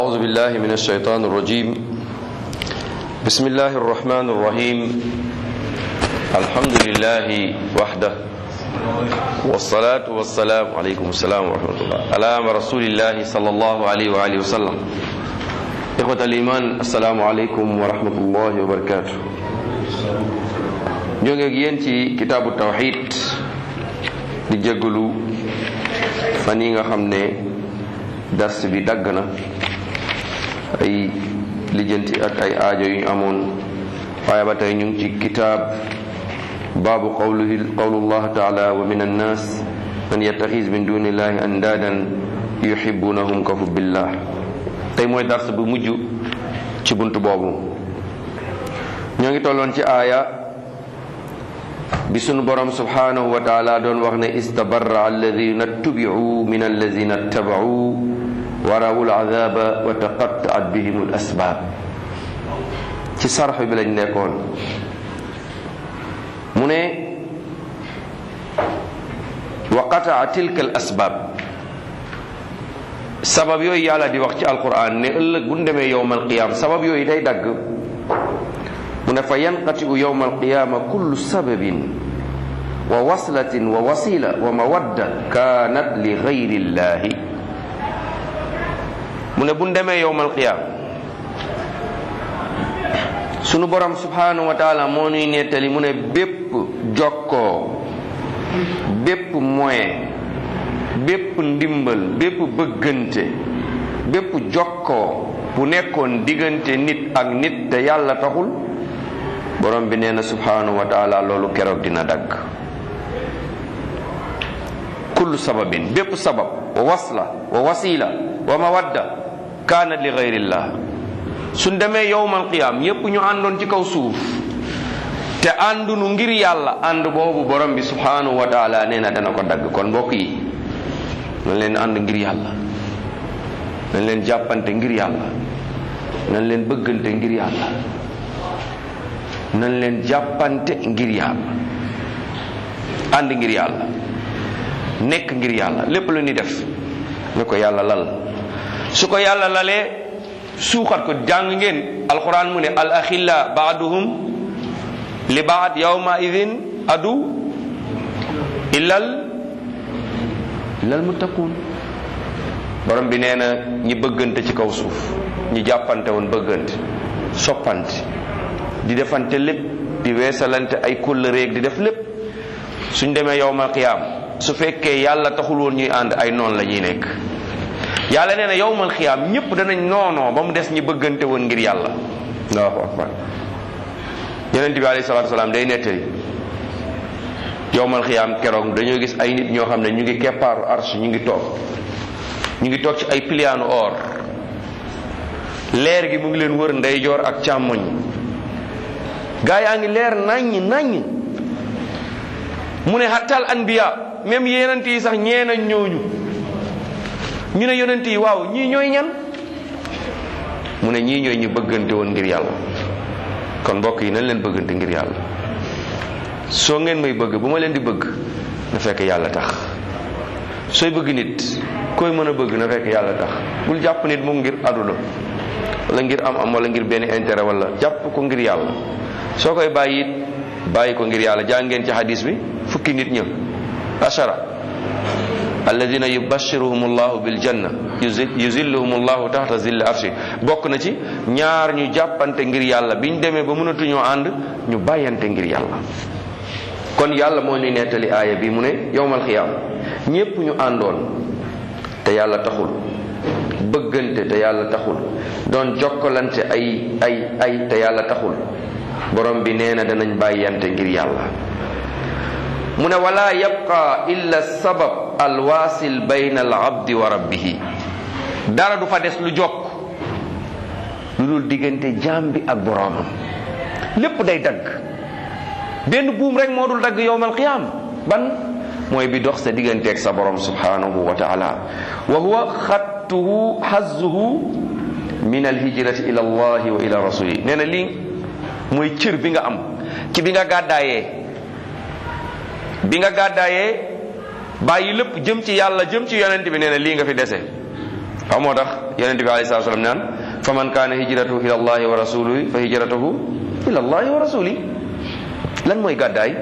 أعوذ بالله من الشيطان الرجيم بسم الله الرحمن الرحيم الحمد لله وحده والصلاة والسلام عليكم السلام ورحمة الله على رسول الله صلى الله عليه وآله وسلم إخوة الإيمان السلام عليكم ورحمة الله وبركاته ñoo ngi ak yéen ci kitaabu tawxid di jégalu fan yi nga xam ne dars bi dagg na ay lijjanti ak ay aajo yu ñu amoon waaye ba tey ñu ngi ci kitaab baabu qawluhi qawlullah taala wa min annas man yattaxis min dunillahi andaadan yuhibunahum ka hubbillah tey mooy dars bu mujj ci bunt boobu ñoo ngi tolloon ci aaya bi sunu borom subhanahu wa taala doon wax ne istabarra alladina tubicu min alladina tabacuu wa rawu alazaba wa taqattaat bihim alasbaab ci sarx bi lañ nekkoon mu ne wa qataa tilka alasbaab sabab yooyu yàlla di wax ci alquran ne ëllëg bu ñu demee yowma alqiyaama sabab yooyu day dagg mu ne fa yanqatiu yowma alqiyaama kullu sababin wa waslatin wa wasila wa mawadda kaanat li gayri llahi mu ne bu ñu demee yowma alqiyaama sunu borom subhanahu wa taala moo nuy nettali mu ne bépp jokkoo bépp moyen bépp ndimbal bépp bëggante bépp jokkoo bu nekkoon diggante nit ak nit te yàlla taxul borom bi nee na subhanahu wa taala loolu keroog dina dagg kullu sababin bépp sabab wa wasla wa wasila wa mawadda kaana li gayrillah suñ demee yowmal qiyaam yépp ñu àndoon ci kaw suuf te àndunu ngir yàlla ànd boobu borom bi subhanahu wa taala nee na dana ko dagg kon mbokk yi nañ leen ànd ngir yàlla nañ leen jàppante ngir yàlla nañ leen bëggante ngir yàlla nañ leen jàppante ngir yàlla ànd ngir yàlla nekk ngir yàlla lépp lu ñuy def ne ko yàlla lal su ko yàlla lalee suuxat ko jàng ngeen alquran mu ne al axilla baaduhum li baad yawma idin adu illal illal muttaqun borom bi nee na ñi bëggante ci kaw suuf ñi jàppante woon bëggante soppante di defante lépp di weesalante ay kóllëreeg di def lépp suñ demee yowmal qiyaam su fekkee yàlla taxul woon ñuy ànd ay noon la ñuy nekk yàlla nee na yowmal qiyaam ñëpp danañ noonoo ba mu des ñi bëggante woon ngir yàlla allahu akbar yonent bi alayhi salaatu salaam day nettali yowmal qiyaam keroog dañoo gis ay nit ñoo xam ne ñu ngi keppaaru arsh ñu ngi toog ñu ngi toog ci ay piliyaanu or leer gi mu ngi leen wër ndeyjoor ak càmmoñ gaa yaa ngi leer naññ naññ mu ne xattal anbiya même yonent yi sax ñee nañ ñooñu ñu ne yonent yi waaw ñii ñooy ñan mu ne ñii ñooy ñu bëggante woon ngir yàlla kon mbokk yi nañ leen bëggante ngir yàlla soo ngeen may bëgg bu ma leen di bëgg na fekk yàlla tax sooy bëgg nit koy mën a bëgg na fekk yàlla tax bul jàpp nit mu ngir àdduna wala ngir am am wala ngir benn intérêt wala jàpp ko ngir yàlla soo koy bàyyi it bàyyi ko ngir yàlla jàng ngeen ci hadis bi fukki nit ñë ashara alladina yubashiruhum allahu bil janna yuzilluhum allahu taxta zilli arshi bokk na ci ñaar ñu jàppante ngir yàlla biñ demee ba mënatuñoo ànd ñu bàyyante ngir yàlla kon yàlla moo ni nettali aaya bi mu ne yowmal xiyaam ñépp ñu àndoon te yàlla taxul bëggante te yàlla taxul doon jokkalante ay ay ay te yàlla taxul borom bi nee na danañ bàyyante ngir yàlla mu ne wala yabqa illa sabab alwaasil bayna al abdi wa rabbihi dara du fa des lu jokk lu dul diggante jaam bi ak boroomam lépp day dagg benn buum rek moo dul dagg yowmal qiyaam ban mooy bi dox sa digganteeg sa borom subhanahu wa taala wa huwa xattuhu hazzuhu min alhijrati ila allahi wa ila rasuli nee na lii mooy cër bi nga am ci bi nga gàddaayee bi nga gàddaayee bàyyi lépp jëm ci yàlla jëm ci yonent bi nee na lii nga fi dese xam moo tax yonente bi alayhi salatu wasallam naan fa man kaana hijratuhu ila allahi wa rasulihi fa hijratuhu ila allahi wa rasuli lan mooy gàddaay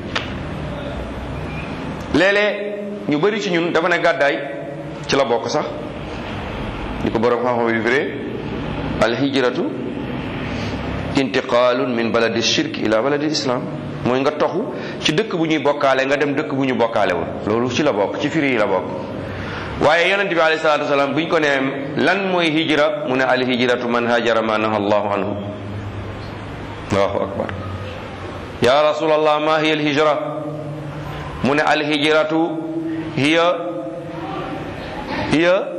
léeg-léeg ñu bëri ci ñun dafa ne gàddaay ci la bokk sax ñu ko borom xam-xam bi firee al hijratu intiqaalun min baladi shirk ila baladi islam mooy nga toxu ci dëkk bu ñuy bokkaale nga dem dëkk bu ñu bokkaale woon loolu ci la bokk ci firi yi la bokk waaye yonente bi alayhi salatu wasalaam buñ ko nee lan mooy hijra mu ne al hijratu man hajara ma naha allahu anhu allahu akbar ya rasulallah ma hiya al hijra mu ne al hijratu hiya hiya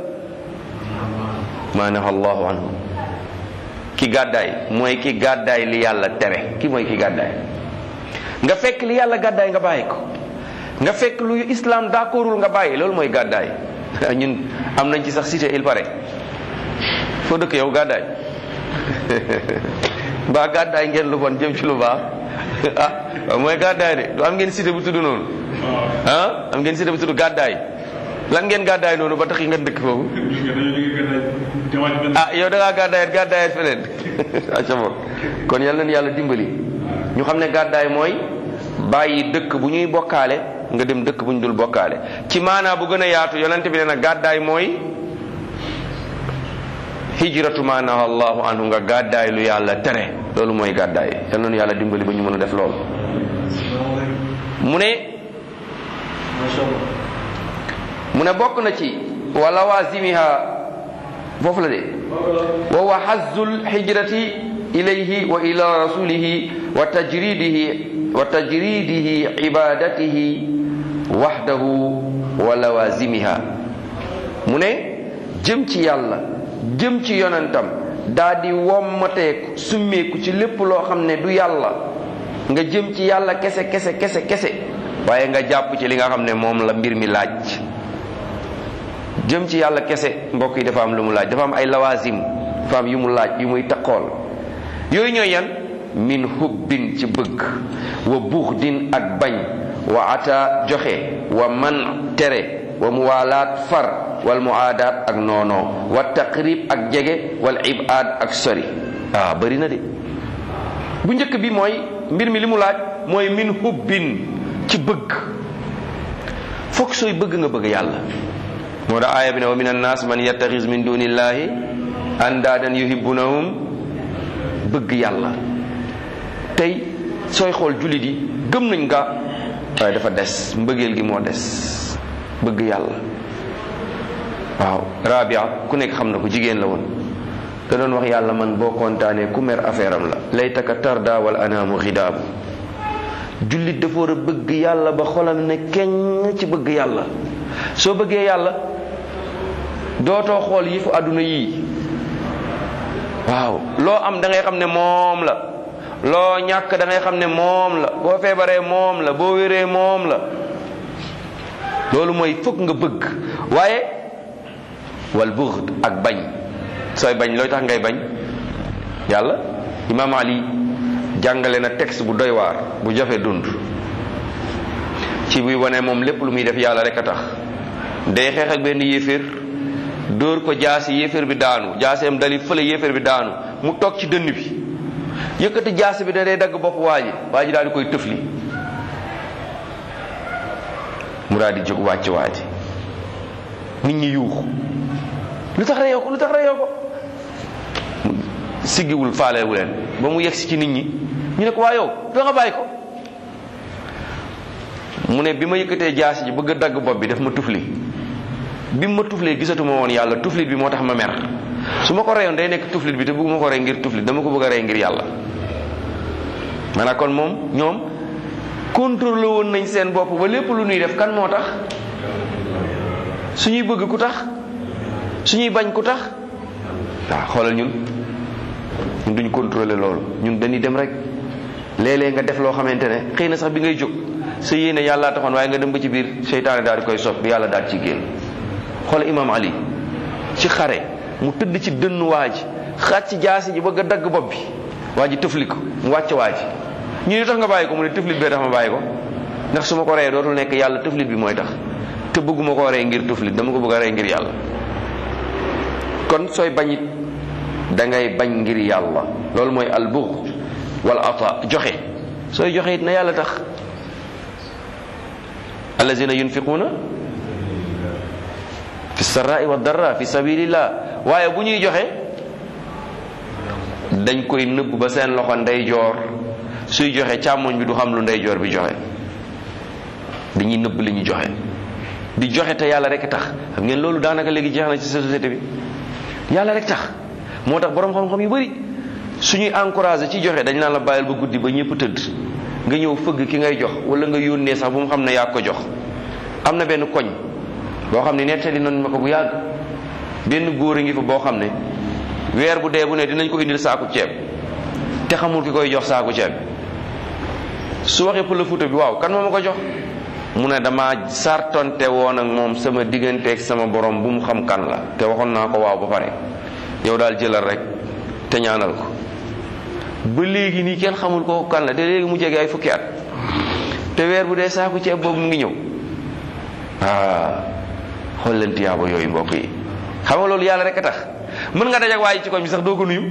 ma naha allahu anhu ki gàddaay mooy ki gàddaay li yàlla tere ki mooy ki gàddaay nga fekk li yàlla gàddaay nga bàyyi ko nga fekk lu islam d'accordul nga bàyyi loolu mooy gàddaay ñun am nañ ci sax cité il paraît foo dëkk yow gàddaay mbaa gàddaay ngeen lu bon jëm ci lu baax ah waaw mooy gàddaay de du am ngeen cité bu tudd noonu ah am ngeen cité bu tudd gàddaay lan ngeen gàddaay noonu ba tax ngeen dëkk foofu ah yow da ngaa gàddaayat gàddaayat feneen aca boog kon yal nañu yàlla dimbali ñu xam ne gàddaay mooy bàyyi dëkk bu ñuy bokkaale nga dem dëkk bu ñu dul bokkaale ci maanaa bu gën a yaatu yonente bi nee na gàddaay mooy hijratu maanaha allahu anhu nga gàddaay lu yàlla tere loolu mooy gàddaay yal nañu yàlla dimbali ba ñu mën a def loolu mu ne mu ne bokk na ci wa lawazimiha foofu la de wa huwa hazzul hijrati ilayhi wa ila rasulihi wa tajridihi wa tajridihi ibadatihi wahdahu wa lawazimiha mu ne jëm ci yàlla jëm ci yonentam daa di wommateeku summeeku ci lépp loo xam ne du yàlla nga jëm ci yàlla kese kese kese kese waaye nga jàpp ci li nga xam ne moom la mbir mi laaj jëm ci yàlla kese mbokk yi dafa am lu mu laaj dafa am ay lawazim dafa am yu mu laaj yu muy taqool yooyu ñooy yan min hubbin ci bëgg wa buxdin ak bañ wa ata joxe wa man tere wa muwalaat far wal muaadaat ak noonoo wa taqrib ak jege wal ibaad ak sori ah bëri na de bu njëkk bi mooy mbir mi li mu laaj mooy min hubbin ci bëgg foog sooy bëgg nga bëgg yàlla moo tax aaya bi ne wa min annaas man yattaxis min dunillahi andaadan yuhibbunahum bëgg yàlla tey sooy xool jullit yi gëm nañ nga waaye dafa des mbëggeel gi moo des bëgg yàlla waaw rabia ku nekk xam na ko jigéen la woon da doon wax yàlla man boo kontaanee ku mer affaire am la laytaka tarda wal anaamu xidaabu jullit dafa war a bëgg yàlla ba xolam ne kenn ci bëgg yàlla soo bëggee yàlla dootoo xool yi fu àdduna yii waaw loo am da ngay xam ne moom la loo ñàkk da ngay xam ne moom la boo feebaree moom la boo wéree moom la loolu mooy fokk nga bëgg waaye wal bughd ak bañ sooy bañ looy tax ngay bañ yàlla imaam ali jàngale na texte bu doy waar bu jafe dund ci buy wane moom lépp lu muy def yàlla rek a tax day xeex ak benn yéeféer dóor ko jaasi yéeféer bi daanu jaaseem dali fële yéeféer bi daanu mu toog ci dënn bi yëkkati jaasi bi ne day dagg bopp waa ji waa ji daal di koy tëfli mu daal di jóg wàcc waa ji nit ñi yuuxu lu tax reyoo ko lu tax reyoo ko siggiwul faalewu leen ba mu yegsi ci nit ñi ñu ne ko waa yow doo nga bàyyi ko mu ne bi ma yëkkatee jaasi ji bëgg a dagg bopp bi daf ma tufli bi ma tuflee gisatuma woon yàlla tuflit bi moo tax ma mer su ma ko reyoon day nekk tuflit bi te bëgguma ko rey ngir tuflit dama ko bëgg a rey ngir yàlla maanaam kon moom ñoom contrôlé woon nañ seen bopp ba lépp lu ñuy def kan moo tax suñuy bëgg ku tax suñuy bañ ku tax waaw xoolal ñun ñun duñ contrôlé loolu ñun dañuy dem rek léeg-léeg nga def loo xamante ne xëy na sax bi ngay jóg sa yéene yàllaa taxoon waaye nga dem ba ci biir seytaane daal di koy sot bi yàlla daal ci génn xoolal imam ali ci xare mu tëdd ci dënn waa ji xaaj ci jaasi ji bëgg a dagg bopp bi waa ji tëfli ko mu wàcc waa ji ñu ne tax nga bàyyi ko mu ne tëflit bee tax ma bàyyi ko ndax su ma ko reyee dootul nekk yàlla tëflit bi mooy tax te bëgguma koo rey ngir tëflit dama ko bëgg a rey ngir yàlla kon sooy bañit da ngay bañ ngir yàlla loolu mooy al bughd wal ata joxe sooy joxe it na yàlla tax allazina yunfiquuna fi sarraai wa darra fi sabilillah waaye bu ñuy joxe dañ koy nëbb ba seen loxo ndeyjoor suy joxe càmmoñ bi du xam lu ndeyjoor bi joxe dañuy nëbb li ñu joxe di joxe te yàlla rek tax xam ngeen loolu daanaka léegi jeex na ci société bi yàlla rek tax moo tax borom xam-xam yu bari suñuy encouragé ci joxe dañ naan la bàyyil ba guddi ba ñëpp tëdd nga ñëw fëgg ki ngay jox wala nga yónnee sax bu mu xam ne yaa ko jox am na benn koñ boo xam ne nettali nañ ma ko bu yàgg benn góor a ngi fa boo xam ne weer bu dee bu ne dinañ ko indil saaku ceeb te xamul ki koy jox saaku ceeb su waxee pour le Fuuta bi waaw kan moo ma ko jox mu ne dama sartonte woon ak moom sama digganteeg sama borom bu mu xam kan la te waxoon naa ko waaw ba pare yow daal jëlal rek te ñaanal ko ba léegi nii kenn xamul ko kan la te léegi mu jege ay fukki at te weer bu dee saaku ceeb boobu mu ngi ñëw ah xool leen tiyaaba yooyu mbokk yi xam nga loolu yàlla rek a tax mën nga dajak waaye ci koñ bi sax doo ko nuyu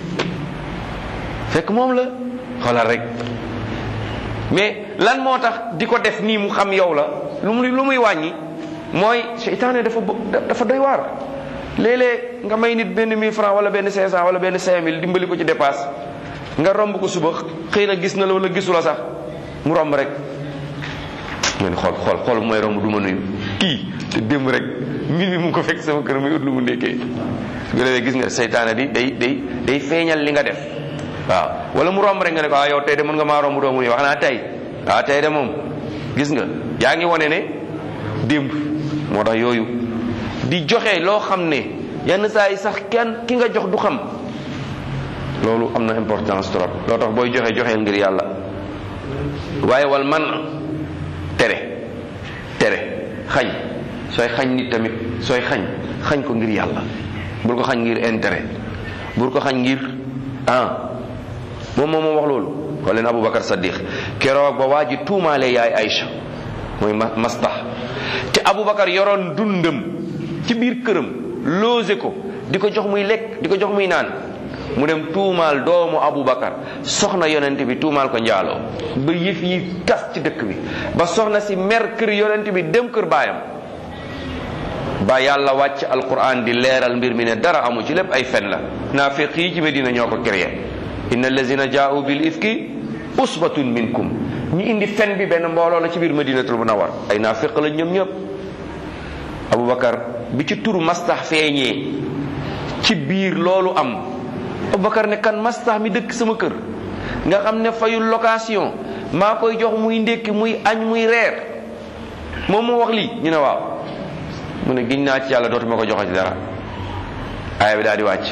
fekk moom la xoolal rek mais lan moo tax di ko def nii mu xam yow la lu muy lu muy wàññi mooy seytaane dafa dafa doy waar léeg-léeg nga may nit benn 1000 francs wala benn 500 wala benn 5000 dimbali ko ci dépasse nga romb ko suba xëy na gis na la wala gisu la sax mu romb rek nga ni xool xool xool mooy romb du ma nuyu kii te démb rek mbir mi mu ngi ko fekk sama kër muy ut lu mu ndekkee su ko defee gis nga seytaane di day day day feeñal li nga def waaw wala mu romb rek nga ne ko ah yow tey de mën nga maa romb doo mu nuyu wax naa tey waaw tey de moom gis nga yaa ngi wane ne démb moo tax yooyu di joxe loo xam ne yenn saa yi sax kenn ki nga jox du xam loolu am na importance trop loo tax booy joxe joxeel ngir yàlla waaye wal man tere tere xañ sooy xañ nit tamit sooy xañ xañ ko ngir yàlla bul ko xañ ngir intérêt bul ko xañ ngir ah moom moom moom wax loolu xool leen Aboubacar Saddiq keroog ba waa ji tuumaalee yaay Aïcha mooy mastax te Aboubacar yoroon dundam ci biir këram loose ko di ko jox muy lekk di ko jox muy naan mu dem tuumaal doomu Aboubacar soxna yonent bi tuumaal ko njaaloo ba yëf yi tas ci dëkk bi ba soxna si mer kër yonent bi dem kër baayam ba yàlla wàcc alquran di leeral mbir mi ne dara amu ci lépp ay fen la naafiq yi ci Medina ñoo ko créé inna allazina jaa'u bil ifki usbatun minkum ñi indi fen bi benn mbooloo la ci biir madinatul munawwar ay naafiq la ñoom ñëpp Aboubacar bi ci turu mastax feeñee ci biir loolu am Aboubacar ne kan mastax mi dëkk sama kër nga xam ne fayul location maa koy jox muy ndékki muy añ muy reer moom moo wax lii ñu ne waaw mu ne giñ naa ci yàlla dootuma ko joxati dara aaya bi daal di wàcc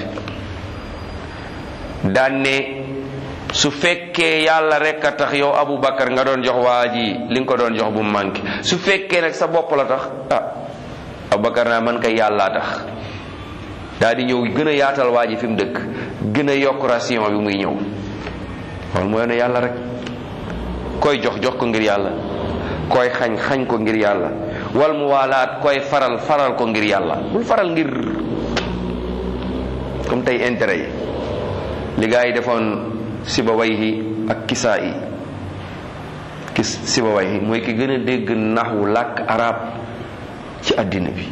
daan ne su fekkee yàlla rek a tax yow Aboubacar nga doon jox waa ji li nga ko doon jox bu mu manqué su fekkee nag sa bopp la tax ah Aboubacar naa man kay yàllaa tax daal di ñëw gën a yaatal waa ji fi mu dëkk gën a yokk ration bi muy ñëw loolu mooy ne yàlla rek koy jox jox ko ngir yàlla koy xañ xañ ko ngir yàlla wal mu waalaat koy faral faral ko ngir yàlla bul faral ngir comme tey intérêt yi li gaa yi defoon Sibawayhi ak Kisaa yi kis Sibawayhi mooy ki gën a dégg naxwu làkk arab ci àddina bi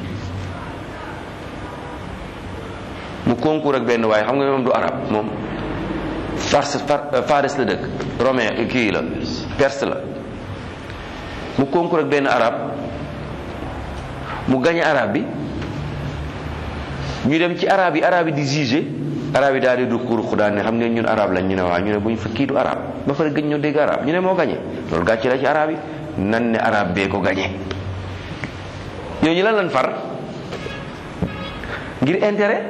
mu concours ak benn waaye xam nga moom du arab moom Fars Faris la dëkk romain kii la perse la mu concours ak benn arab mu gañe arab bi ñu dem ci arab yi arab yi di juger arab yi daal di du xuruq daal ne xam ngeen ñun arab lañ ñu ne waaw ñu ne buñ fa kii du arab ba pare gëj ñoo dégg arab ñu ne moo gañe loolu gàcce la ci arab yi nan ne arab bee ko gañe ñooñu lan lan far ngir intérêt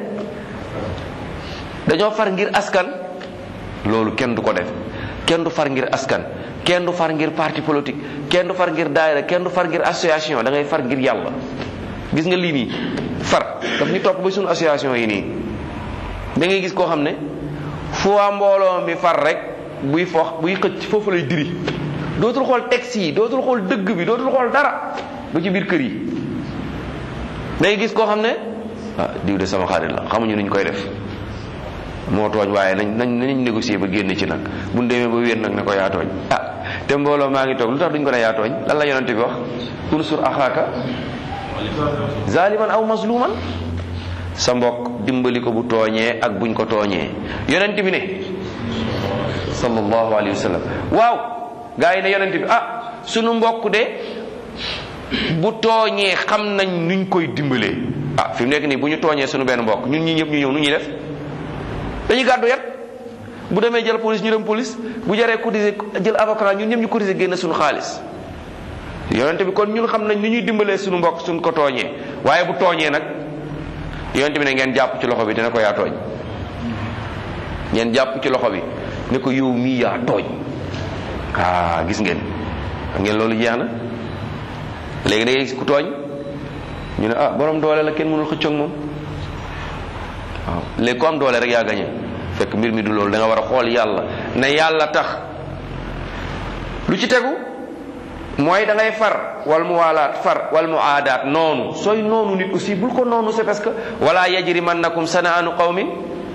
dañoo far ngir askan loolu kenn du ko def kenn du far ngir askan kenn du far ngir parti politique kenn du far ngir daayira kenn du far ngir association da ngay far ngir yàlla gis nga lii nii far daf ñu topp ba suñu association yi nii da ngay gis koo xam ne fu waa mbooloo mi far rek buy fox buy xëcc foofu lay diri dootul xool texte yi dootul xool dëgg bi dootul xool dara ba ci biir kër yi da ngay gis koo xam ne ah diw de sama xarit la xamuñu nuñ koy def moo tooñ waaye nañ nañ nañ négocier ba génn ci nag bu ñu demee ba wér nag ne ko yaa tooñ ah te mbooloo maa ngi toog lu tax duñ ko ne yaa tooñ lan la yonent bi wax unsur axaaka zaliman aw mazluman sa mbokk dimbali ko bu tooñee ak buñ ko tooñee yonent bi ne sallallahu alayhi wa sallam waaw gaa yi ne yonent bi ah sunu mbokk de bu tooñee xam nañ nuñ koy dimbalee ah fi mu nekk nii bu ñu tooñee sunu benn mbokk ñun ñi ñëpp ñu ñëw nu ñuy def dañuy gàddu yat bu demee jël police ñu dem police bu jaree cotiser jël avocat ñun ñëpp ñu cotiser génn suñu xaalis yonente bi kon ñun xam nañ ni ñuy dimbalee suñu mbokk suñ ko tooñee waaye bu tooñee nag yonente bi ne ngeen jàpp ci loxo bi dina ko yaa tooñ ngeen jàpp ci loxo bi ne ko yow mii yaa tooñ ah gis ngeen xam ngeen loolu jeex na léegi da ngay gis ku tooñ ñu ne ah borom doole la kenn mënul xëccoog moom waaw léegi ko am doole rek yaa gañe fekk mbir mi du loolu da nga war a xool yàlla ne yàlla tax lu ci tegu mooy da ngay far wal mu waalaat far wal mu aadaat noonu sooy noonu nit aussi bul ko noonu c'est parce que wala yajrimannakum sanaanu qawmin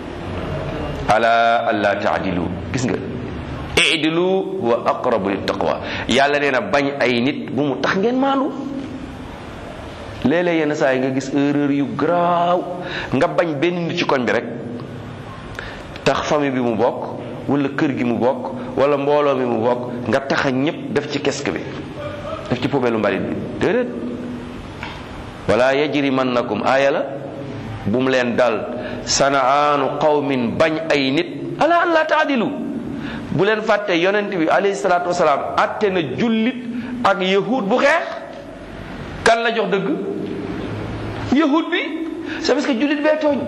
ala alla taadilu gis nga idilu huwa aqrabu lit taqwa yàlla nee na bañ ay nit bu mu tax ngeen maandu léeg-léeg yenn saa yi nga gis erreur yu garaaw nga bañ benn nit ci koñ bi rek tax famille bi mu bokk wala kër gi mu bokk wala mbooloo mi mu bokk nga taxa ñépp def ci kesk bi def ci poubelle mbalit bi déedéet wala yajrimannakum aaya la bu mu leen dal sanaanu qawmin bañ ay nit ala an la taadilu bu leen fàtte yonent bi alayhi salaatu wasalaam atte na jullit ak yahud bu xeex kan la jox dëgg yahud bi c'est parce que jullit bee tooñ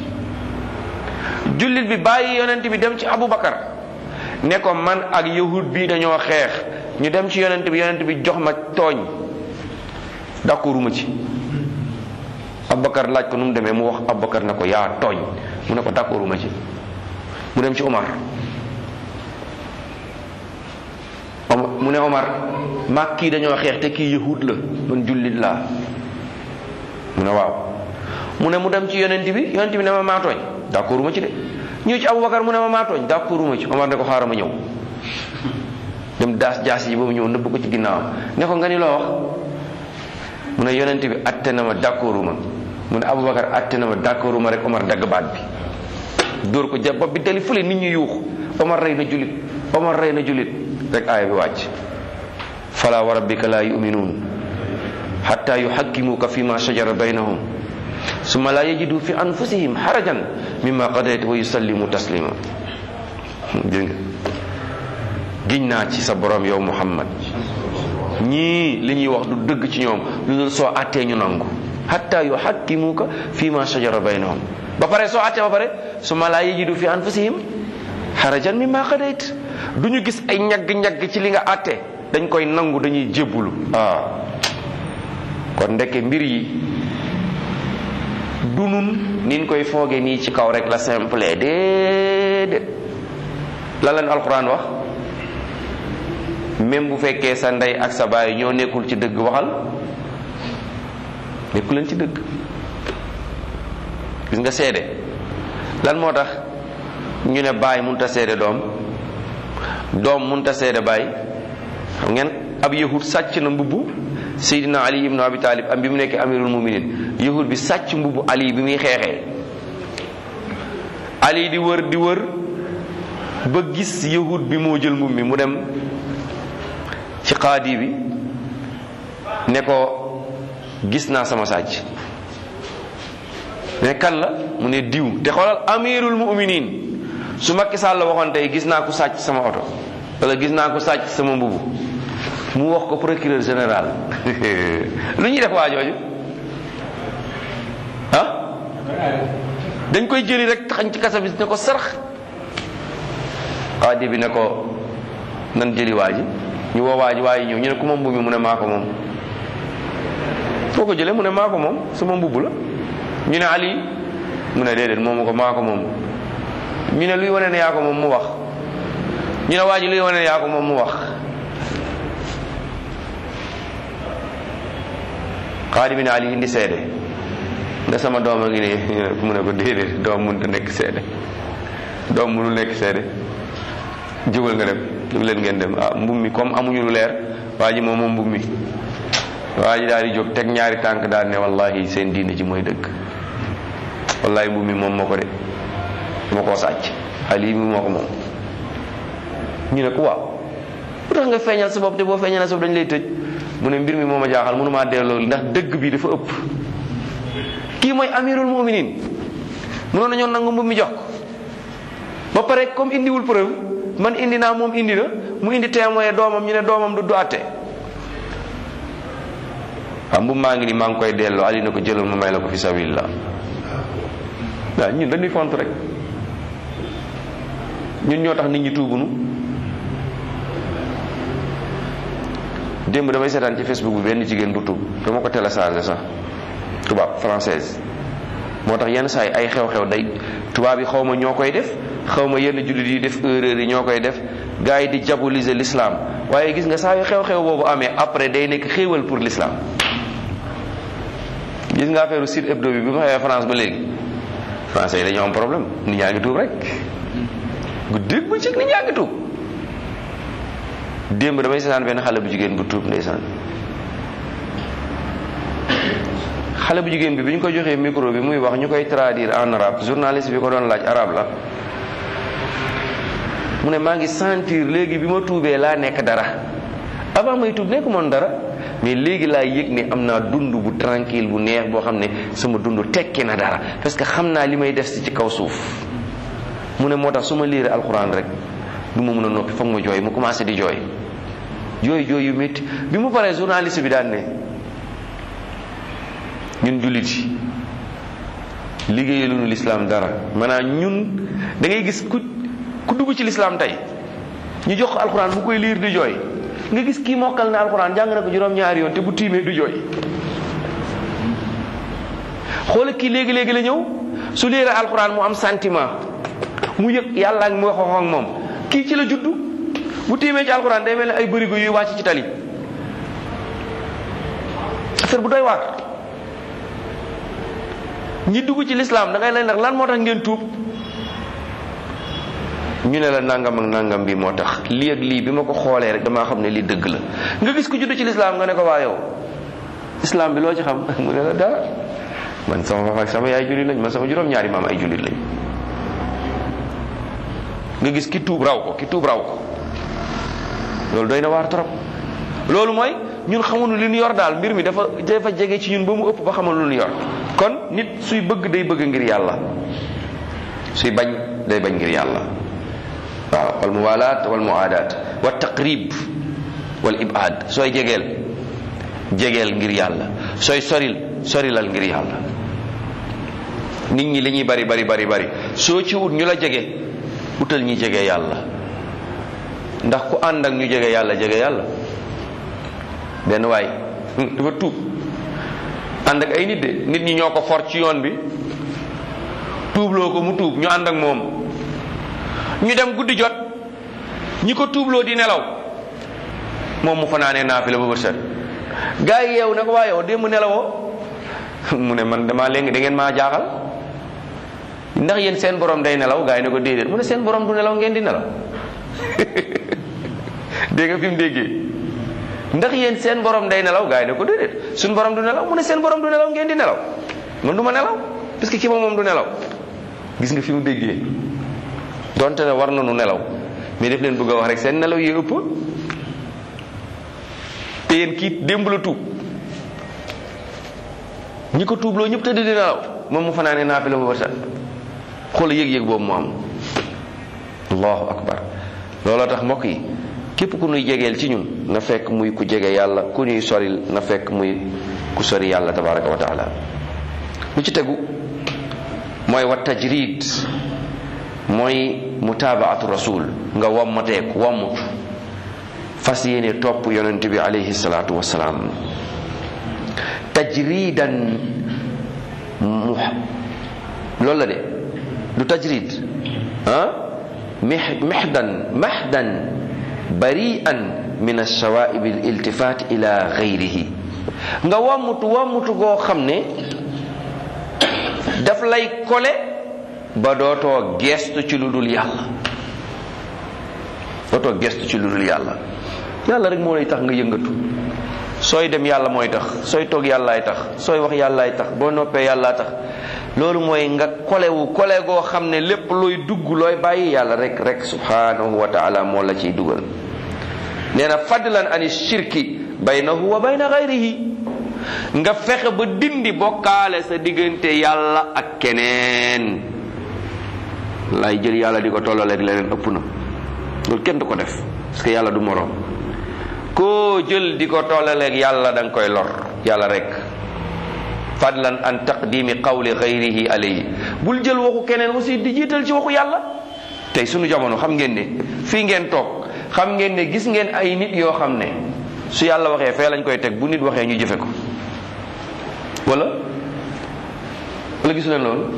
jullit bi bàyyi yonent bi dem ci Aboubacar ne ko man ak yahud bi dañoo xeex ñu dem ci yonent bi yonent bi jox ma tooñ d'accorduma ci Aboubacar laaj ko nu mu demee mu wax Aboubacar ne ko yaa tooñ mu ne ko d'accorduma ci mu dem ci Omar mu ne Omar maag kii dañoo xeex te kii yahud la man jullit laa mu ne waaw mu ne mu dem ci yonent bi yonent bi ne ma maa tooñ d'accord ma ci de ñëw ci Aboubacar mu ne ma maa tooñ d'accord ma ci Omar ne ko xaaral ma ñëw dem daas jaas yi ba mu ñëw nëbb ko ci ginnaawam ne ko nga ni loo wax mu ne yonent bi atte na ma d'accord ma mu ne Aboubacar atte na ma d'accord ma rek Omar dagg baat bi dóor ko ja bopp bi dali fële nit ñi yuux Omar rey na jullit Omar rey na jullit rek aaya bi wàcc fala wa rabbika la yuminuun hatta yuhakkimuka fi ma shajara baynahum summa la yajidu fi anfusihim harajan mimma qadayta wa yusallimu taslima dégg nga giñ naa ci sa borom yow Muhammad ñii li ñuy wax du dëgg ci ñoom lu dul soo attee ñu nangu hatta yuhakkimuka fi ma shajara baynahum ba pare soo attee ba pare summa la yajidu fi anfusihim harajan mimma qadayt du ñu gis ay ñagg-ñagg ci li nga atte dañ koy nangu dañuy jébbulu ah kon ndeke mbir yi dunun niñ koy fooge nii ci kaw rek la simple déedéet la leen alquran wax même bu fekkee sa ndey ak sa baay ñoo nekkul ci dëgg waxal nekkul leen ci dëgg gis nga seede lan moo tax ñu ne baay mënut a seede doom doom mënut a seede baay xam ngeen ab yahud sàcc na mbubb Seydina Ali ibnu Abi Talib am bi mu nekkee amirul muminin yahud bi sàcc mbubbu Ali bi muy xeexee Ali di wër di wër ba gis yahud bi moo jël mbubb mi mu dem ci qaadi bi ne ko gis naa sama sàcc mais kan la mu ne diw te xoolal amirul muminin su Macky Sall la waxoon tey gis naa ko sàcc sama oto wala gis naa ko sàcc sama mbubu mu wax ko procureur général lu ñuy def waa jooju ah dañ koy jëli rek taxañ ci kasa bi ne ko sarax qaadi bi ne ko nan jëli waa ji ñu woo waa ji waa ji ñëw ñu ne ku ma mbubb mi mu ne maa ko moom foo ko jëlee mu ne maa ko moom sama mbubb la ñu ne Ali mu ne déedéet moomu ko maa ko moom ñu ne luy wane ne yaa ko moom mu wax ñu ne waa ji luy wane ne yaa ko moom mu wax xaadi bi ne Ali indi seede nga sama doom a ngi nii mu ne ko déedéet doom mënut a nekk seede doom mënul nekk seede jógal nga dem jóg leen ngeen dem ah mbub mi comme amuñu lu leer waa ji moom moom mbub mi waa ji daal di jóg teg ñaari tànk daal ne wallahi seen diine ji mooy dëgg wallahi mbub mi moom moo ko de dama koo sàcc waaye lii mi moo ko moom ñu ne ko waaw lu tax nga feeñal sa bopp te boo feeñal sa bopp dañ lay tëj mu ne mbir mi moo ma jaaxal mënumaa delloo ndax dëgg bi dafa ëpp kii mooy amirul muminin mënoon nañoo nangu mbub mi jox ko ba pare comme indiwul preuve man indi naa moom indi na mu indi témoin doomam ñu ne doomam du du àtte waaw mbub maa ngi ni maa ngi koy delloo ali na ko jëlal ma may la ko fi sabilillah waaw ñun dañuy font rek ñun ñoo tax nit ñi tuubunu démb damay seetaan ci facebook bi benn jigéen bu tuub dama ko téléchargé sax tubaab française moo tax yenn saa yi ay xew-xew day tubaab yi xaw ma ñoo koy def xaw ma yenn jullit yi def erreur yi ñoo koy def gars yi di diaboliser l'islam waaye gis nga saa yu xew-xew boobu amee après day nekk xéewal pour l'islam gis nga affaire site hebdo bi bi ma xewee France ba léegi français yi dañoo am problème nit ñaa ngi tuub rek guddeeg bu cëg nit ñaa ngi tuub démb damay seetaan benn xale bu jigéen bu tuub ndeysaan xale bu jigéen bi bi ñu ko joxee micro bi muy wax ñu koy traduire en arabe journaliste bi ko doon laaj arabe la mu ne maa ngi sentir léegi bi ma tuubee laa nekk dara avant may tuub nekk moon dara mais léegi laa yëg ne am naa dund bu tranquille bu neex boo xam ne sama dund tekki na dara parce que xam naa li may def si ci kaw suuf mu ne moo tax su ma liiree alxuraan rek du ma mën a noppi foog ma jooy mu commencé di jooy jooy jooy yu métti bi mu paree journaliste bi daan ne ñun jullit yi liggéeyaluñu lislaam dara maanaam ñun da ngay gis ku ku dugg ci lislaam tey ñu jox ko alxuraan bu koy liir di jooy nga gis kii mokkal na alxuraan jàng na ko juróom-ñaari yoon te bu tiimee du jooy xoola kii léegi-léegi la ñëw su liiree alxuraan mu am sentiment mu yëg yàlla ak mu wax ak moom kii ci la juddu bu tiimee ci alxuraan day mel ne ay bërigo yuy wàcc ci tali affaire bu doy waar ñi dugg ci lislaam da ngay leen nag lan moo tax ngeen tuub ñu ne la nangam ak nangam bi moo tax lii ak lii bi ma ko xoolee rek damaa xam ne lii dëgg la nga gis ku judd ci lislaam nga ne ko waa yow islam bi loo ci xam mu ne la dara man sama papa ak sama yaay jullit lañ man sama juróom-ñaari maam ay jullit lañ nga gis ki tuub raw ko ki tuub raw ko loolu doy na waar trop loolu mooy ñun xamuñu li ñu yor daal mbir mi dafa dafa jege ci ñun ba mu ëpp ba xamul lu ñu yor kon nit suy bëgg day bëgg ngir yàlla suy bañ day bañ ngir yàlla waaw wal muwalaat wal muaadaat wa taqrib wal ibaad sooy jegeel jegeel ngir yàlla sooy soril sorilal ngir yàlla nit ñi li ñuy bari bari bari bari soo ci wut ñu la jege utal ñi jege yàlla ndax ku ànd ak ñu jege yàlla jege yàlla benn waay dafa tuub ànd ak ay nit de nit ñi ñoo ko for ci yoon bi tuubloo ko mu tuub ñu ànd ak moom ñu dem guddi jot ñi ko tuubloo di nelaw moom mu fanaanee naafila ba bët set gaa yi yeew ne ko waa yow démb nelawoo mu ne man damaa léegi da ngeen maa jaaxal ndax yéen seen borom day nelaw gaa yi ne ko déedéet mu ne seen borom du nelaw ngeen di nelaw dégg nga fi mu déggee ndax yéen seen borom day nelaw gaa yi ne ko déedéet suñ borom du nelaw mu ne seen borom du nelaw ngeen di nelaw man du ma nelaw parce que ki ma moom du nelaw gis nga fi mu déggee donte ne war nañu nelaw mais def leen bëgg a wax rek seen nelaw yi ëpp te yéen kii démb la tuub ñi ko tuubloo ñëpp tëdd di nelaw moom mu fanaane naafila ba bët xool yëg-yëg boobu mu am allahu akbar looloo tax mbokk yi képp ku nuy jegeel ci ñun na fekk muy ku jege yàlla ku ñuy soril na fekk muy ku sori yàlla tabaraka wa taala lu ci tegu mooy wa tajrid mooy mutaabaatu rasul nga wommateeku wommutu fas yéene topp yonent bi alayhi salaatu wasalaam tajridan mu loolu la de du tajrid ah mihdan mahdan bari'an min alshawaib aliltifat ila gayrihi nga wommutu wommutu goo xam ne daf lay kole ba dootoo gestu ci lu dul yàlla dootoo gestu ci lu dul yàlla yàlla rek moo lay tax nga yëngatu sooy dem yàlla mooy tax sooy toog yàllaay tax sooy wax yàllaay tax boo noppee yàllaa tax loolu mooy nga kolewu kole goo xam ne lépp looy dugg looy bàyyi yàlla rek rek subhanahu wa taala moo la ciy dugal nee na fadlan ani shirki baynahu wa bayna gayrihi nga fexe ba dindi bokkaale sa diggante yàlla ak keneen lay jël yàlla di ko tollaleeg leneen ëpp na loolu kenn du ko def parce que yàlla du moroom koo jël di ko tollaleeg yàlla da nga koy lor yàlla rek fadlan an taqdimi qawli gayrihi alayhi bul jël waxu keneen aussi di jiital ci waxu yàlla tey sunu jamono xam ngeen ne fii ngeen toog xam ngeen ne gis ngeen ay nit yoo xam ne su yàlla waxee fee lañ koy teg bu nit waxee ñu jëfe ko wala wala gisu leen loolu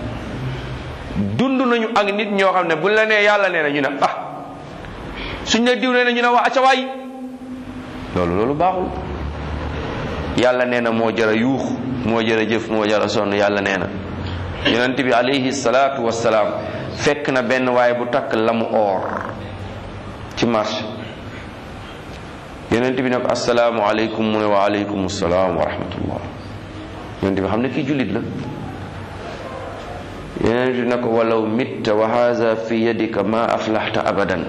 dund nañu ak nit ñoo xam ne buñ la nee yàlla nee na ñu ne ah suñ ne diw nee na ñu ne waa acca waay loolu loolu baaxul yàlla nee na moo jara yuux moo jara jëf moo jara sonn yàlla nee na yonent bi alayhi salaatu wassalaam fekk na benn waaye bu takk lamu oor ci marché yonent bi ne ko assalaamu aleykum mu ne wa aleykum salaam wa rahmatullah yonent bi xam ne kii jullit la yonent bi ne ko walaw mitta wa haza fi yadika ma aflaxta abadan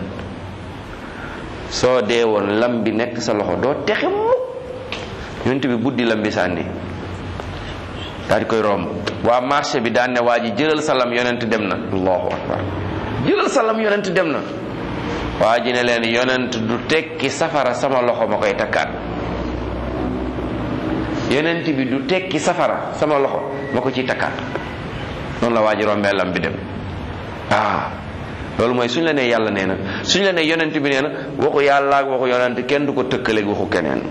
soo dee woon lam bi nekk sa loxo doo texe mukk yonent bi buddi lam bi sànni daal di koy romb waa marché bi daan ne waa ji jëlal salam yonent dem na allahu akbar jëlal salam yonent dem na waa ji ne leen yonent du tekki safara sama loxo ma koy takkaat yonent bi du tekki safara sama loxo ma ko ciy takkaat noonu la waa ji rombee lam bi dem ah loolu mooy suñ la nee yàlla nee na suñ la nee yonent bi nee na waxu yàlla ak waxu yonent kenn du ko tëkkaleeg waxu keneen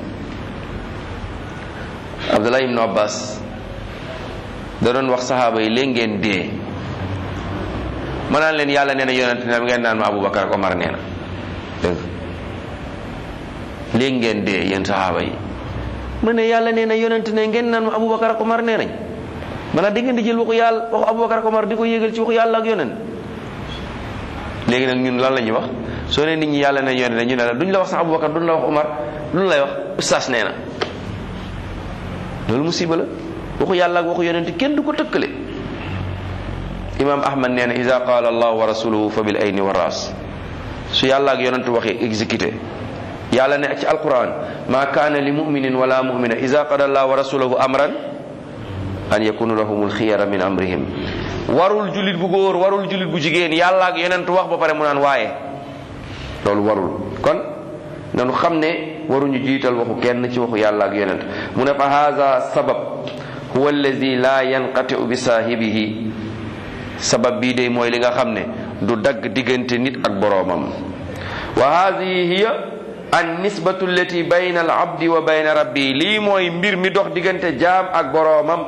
Abdullah ibn Abbas da doon wax saxaaba yi léegi ngeen dee ma naan leen yàlla nee na yonent ne ngeen naan ma Aboubacar ak Omar nee na dégg léegi ngeen dee yéen saxaaba yi ma ne yàlla nee na yonent ne ngeen naan ma Aboubacar ak Omar nee nañ maanaam da ngeen di jël waxu yàlla waxu Aboubacar ak Omar di ko yéegal ci waxu yàlla ak yonent léegi nag ñun lan la ñuy wax soo ne nit ñi yàlla ne yonent ñu ne la duñ la wax sax Aboubacar duñ la wax Omar luñ lay wax ustaas nee na loolu musiba la waxu yàlla ak waxu yonent kenn du ko tëkkale imam ahmad nee na ida qaala allah wa rasuluhu fa bil ayni wa ras su yàlla ak yonent waxee exécuté yàlla ne ci alquran ma kaana li muminin wala mumina ida qada allah wa rasuluhu amran an yakunu lahum alxiyara min amrihim warul julit bu góor warul julit bu jigéen yàlla ak yonent wax ba pare mu naan waaye loolu warul kon nanu xam ne waruñu jiital waxu kenn ci waxu yàlla ak yonent mu ne fa haza sabab huwa alladi la yanqatiu bi saahibihi sabab bii de mooy li nga xam ne du dagg diggante nit ak boroomam wa hadihi hiya an nisbatu allati bayna al abdi wa bayna rabbi lii mooy mbir mi dox diggante jaam ak boroomam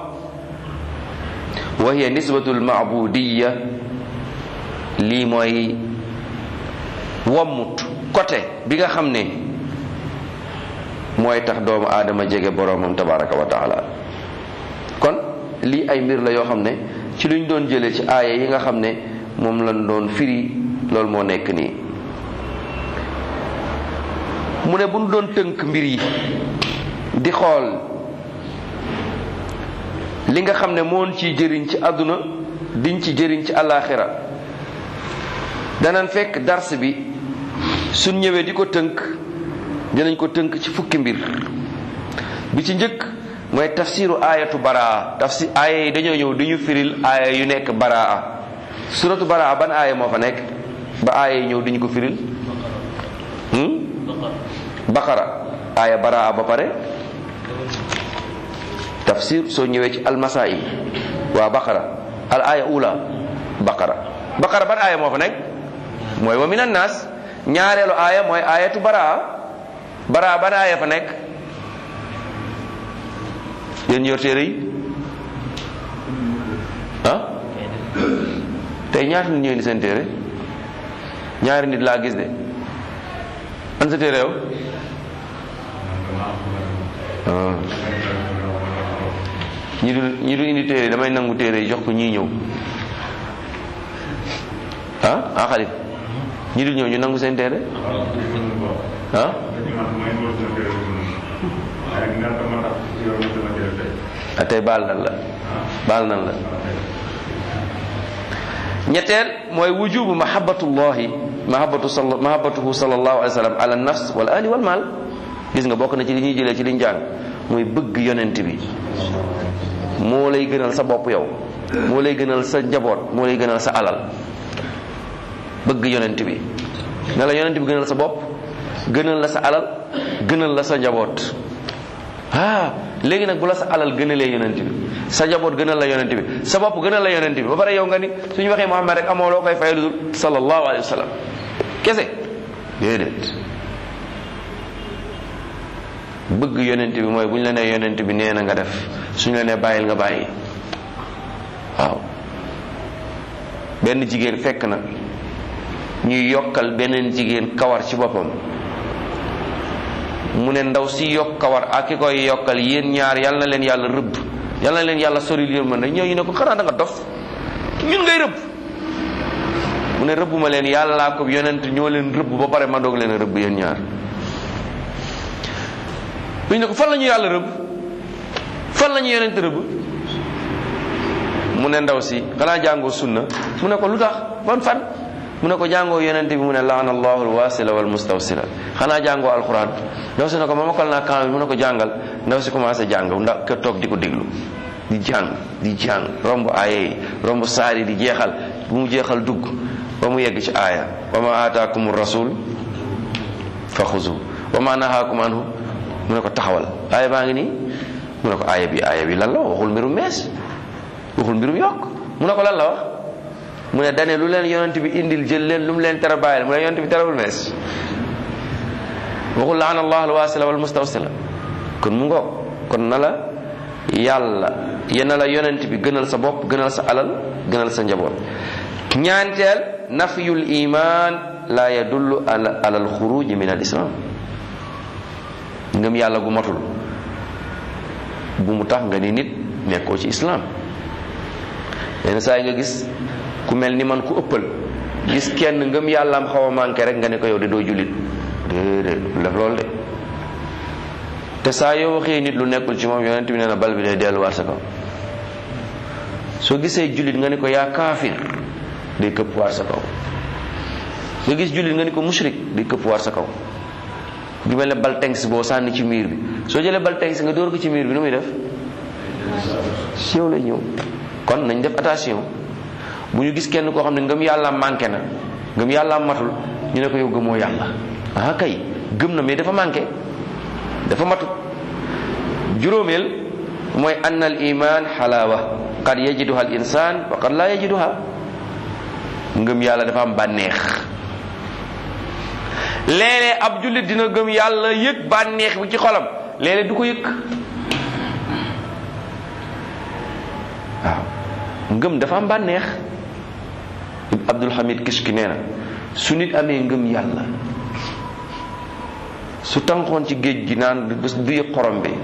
wa hiya nisbatu almabudiya lii mooy wommut côté bi nga xam ne mooy tax doomu aadama jege boroomam tabaraka wa taala kon lii ay mbir la yoo xam ne ci luñ doon jële ci aaya yi nga xam ne moom lañ doon firi loolu moo nekk nii mu ne bu ñu doon tënk mbir yi di xool li nga xam ne moon ciy jëriñ ci àdduna diñ ci jëriñ ci àllaaxira danañ fekk dars bi suñ ñëwee di ko tënk dinañ ko tënk ci fukki mbir bi ci njëkk mooy tafsiru ayatu baraa tafsir aaya yi dañoo ñëw di ñu firil aaya yu nekk baraa suratu baraa ban aaya moo fa nekk ba aaya yi ñëw di ñu ko firil baqara aaya baraa ba pare tafsir soo ñëwee ci almasaa'i waa baqara al aaya ula baqara baqara ban aaya moo fa nekk mooy wa minan naas ñaareelu aaya mooy aayatu baraa baraa ban aaya fa nekk yéen yor téere yi ah tey ñaata nit ñëw ni seen téere ñaari nit laa gis de an sa téere yow ñi dul ñi dul indi téere damay nangu téere yi jox ko ñii ñëw ah ah xalit ñi dul ñëw ñu nangu seen téere ah a tey baal nan la baal nan la ñetteel mooy wujubu mahabatullahi mahabatu sal mahabatuhu sallallahu alayhi wa sallam ala nafs wal ali wal mal gis nga bokk na ci li ñuy jëlee ci liñ jàng mooy bëgg yonent bi moo lay gënal sa bopp yow moo lay gënal sa njaboot moo lay gënal sa alal bëgg yonent bi ne la yonent bi gënal sa bopp gënal la sa alal gënal la sa njaboot ah léegi nag bu la sa alal gënalee yonent bi sa njaboot gënal la yonent bi sa bopp gënal la yonent bi ba pare yow nga ni suñu waxee Muhammad rek amoo loo koy fay lu dul sallallahu alayhi wa sallam kese déedéet bëgg yonent bi mooy bu ñu la nee yonent bi nee na nga def suñu la nee bàyyil nga bàyyi waaw benn jigéen fekk na ñuy yokkal beneen jigéen kawar ci boppam mu ne ndaw si yokk kawar ak ki koy yokkal yéen ñaar yal na leen yàlla rëbb yal na leen yàlla soril yërmande ñooñu ne ko xanaa da nga dof ñun ngay rëbb mu ne rëbbuma leen yàllaa ko yonent ñoo leen rëbb ba pare ma doog leen a rëbb yéen ñaar ñu ne ko fan la ñu yàlla rëbb fan la ñu yonent rëbb mu ne ndaw si xanaa jàngoo sunna mu ne ko lu tax ban fan mu ne ko jàngoo yonent bi mu ne laana allahu alwasila wal mustawsila xanaa jàngoo alquran ndaw si ne ko ma mokkal naa kaamil mu ne ko jàngal ndaw si commencé jàng ndax ke toog di ko déglu di jàng di jàng romb aaya yi romb saari di jeexal bu mu jeexal dugg ba mu yegg ci aaya wa ma aataakum rasul fa xuzu wa ma nahaakum anhu mu ne ko taxawal aaya baa ngi nii mu ne ko aaya bi aaya bi lan la waxul mbirum mees waxul mbirum yokk mu ne ko lan la wax mu ne dane lu leen yonent bi indil jël leen lu mu leen tere bàyyil mu ne yonent bi terewul mees waxul laana allah alwasila wal mustawsila kon mu ngoog kon na la yàlla yena la yonent bi gënal sa bopp gënal sa alal gënal sa njaboot ñaanteel nafyul iman la yadullu ala al xuruj min al islam ngëm yàlla gu matul bu mu tax nga ni nit nekkoo ci islam yenn saa yi nga gis ku mel ni man ku ëppal gis kenn ngëm yàllaam xaw a manqué rek nga ne ko yow de doo jullit déedéet du def loolu de te saa yoo waxee nit lu nekkul ci moom yonent bi nee na bal bi day delluwaat sa kaw soo gisee jullit nga ne ko yaa kaafir day këpp waar sa kaw nga gis jullit nga ne ko mushrik day këpp waar sa kaw du mel ne bal tengs boo sànni ci miir bi soo jëlee bal tengs nga dóor ko ci miir bi nu muy def si yow lay ñëw kon nañ def attention bu ñu gis kenn koo xam ne ngëm yàlla manqué na ngëm yàlla matul ñu ne ko yow gëmoo yàlla ah kay gëm na mais dafa manqué dafa matut juróomeel mooy anna al iman xalaawa qad yajiduha al insan wa qad la yajiduha ngëm yàlla dafa am bànneex léeg-léeg ab jullit dina gëm yàlla yëg bànneex bi ci xolam léeg-léeg du ko yëg waaw ngëm dafa am bànneex Abdul Hamid Kishki nee na su nit amee ngëm yàlla su tànqoon ci géej gi naan bés du yëg xorom bi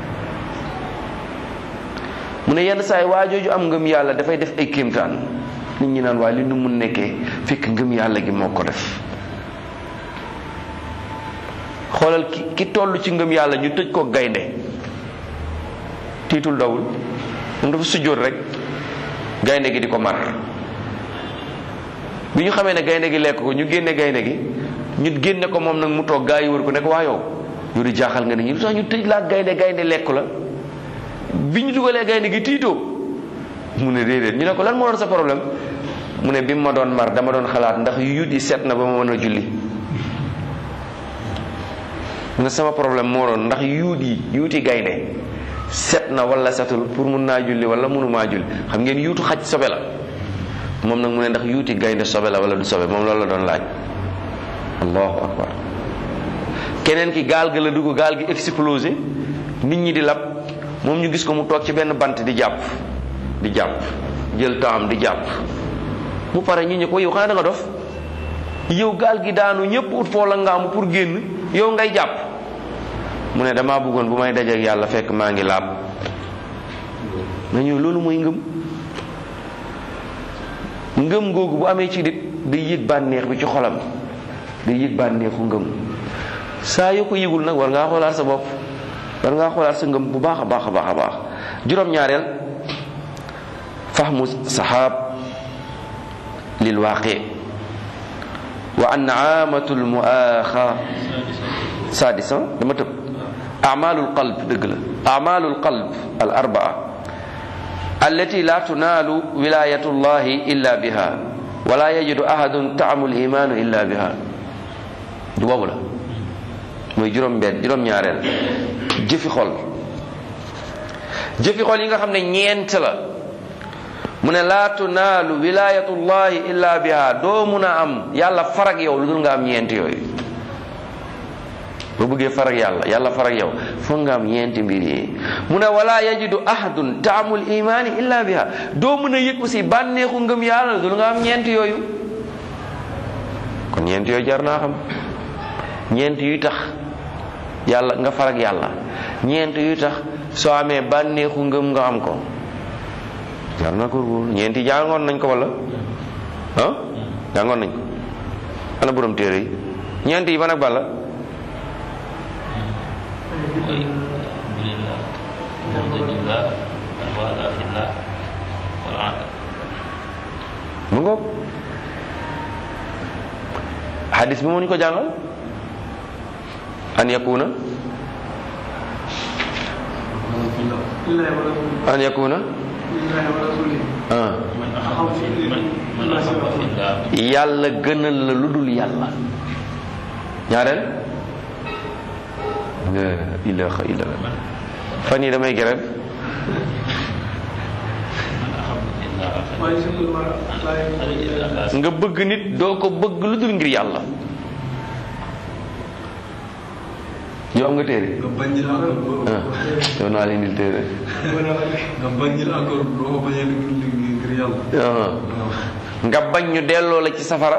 mu ne yenn saa yi waa jooju am ngëm yàlla dafay def ay kéemtaan nit ñi naan waaye li nu mun nekkee fekk ngëm yàlla gi moo ko def xoolal ki ki toll ci ngëm yàlla ñu tëj ko gaynde tiitul dawul moom dafa sujjóot rek gaynde gi di ko mar bi ñu xamee ne gaynde gi lekk ko ñu génne gaynde gi ñu génne ko moom nag mu toog gaa yi wër ko nekk waa yow yow di jaaxal nga ne ñu lu tax ñu tëj laa gaynde gaynde lekk la bi ñu dugalee gaynde gi tiitoo mu ne déedéet ñu ne ko lan moo doon sa problème mu ne bi ma doon mar dama doon xalaat ndax yuut yi set na ba ma mën a julli mu ne sama problème moo doon ndax yuut yi yuuti gaynde set na wala setul pour mun naa julli wala mënumaa julli xam ngeen yuutu xaj sobe la moom nag mu ne ndax yuuti gaynde sobe la wala du sobe moom loolu la doon laaj allahu akbar keneen ki gaal ga la dugg gaal gi explosé nit ñi di lab moom ñu gis ko mu toog ci benn bant di jàpp di jàpp jël temps di jàpp mu pare ñi ñu ko yow xanaa da nga dof yow gaal gi daanu ñëpp ut foo la ngaamu pour génn yow ngay jàpp mu ne damaa bëggoon bu may dajeek yàlla fekk maa ngi laab nañu loolu mooy ngëm ngëm googu bu amee ci nit day yëg bànneex bi ci xolam day yëg bànneexu ngëm saa yoo ko yëgul nag war ngaa xoolaat sa bopp war ngaa xoolaat sa ngëm bu baax a baax a baax a baax juróom-ñaareel fahmu saxaab lil waaqi wa an aamatul muaaxa sadisa dama tëb amalul qalb dëgg la amalul qalb al arbaa allati la tunaalu wilayatu llahi illa biha wala yajidu ahadun taamu limaanu illa biha du boobu la mooy juróom benn juróom ñaareel jëfi xol jëfi xol yi nga xam ne ñeent la mu ne laa tunaalu wilayatu llahi illa biha doo mun a am yàlla farag yow lu dul nga am ñeent yooyu boo bëggee farag yàlla yàlla farag yow foog nga am ñeenti mbir yi mu ne wala yajidu ahadun taamul imaani illa biha doo mën a yëg aussi bànneexu ngëm yàlla dul nga am ñeent yooyu kon ñeent yooyu jar naa xam ñeent yuy tax yàlla nga farag yàlla ñeent yuy tax soo amee bànneexu ngëm nga am ko jar na ko góor ñeent yi jàngoon nañ ko wala ah jàngoon nañ ko ana borom téere yi ñeent yi ban ak ban la mu ngoog hadis bi moo ñu ko jàngal an yakuna an yakuna ah yàlla gënal la lu dul yàlla ñaareel la ilaha illallah fan yi damay grève nga bëgg nit doo ko bëgg lu dul ngir yàlla yow am nga téere nga bañ ñu encore. ah yow naa leen di téere nga bañ ñu encore doo ko bañee ngir yàlla. ah nga bañ ñu delloo la ci safara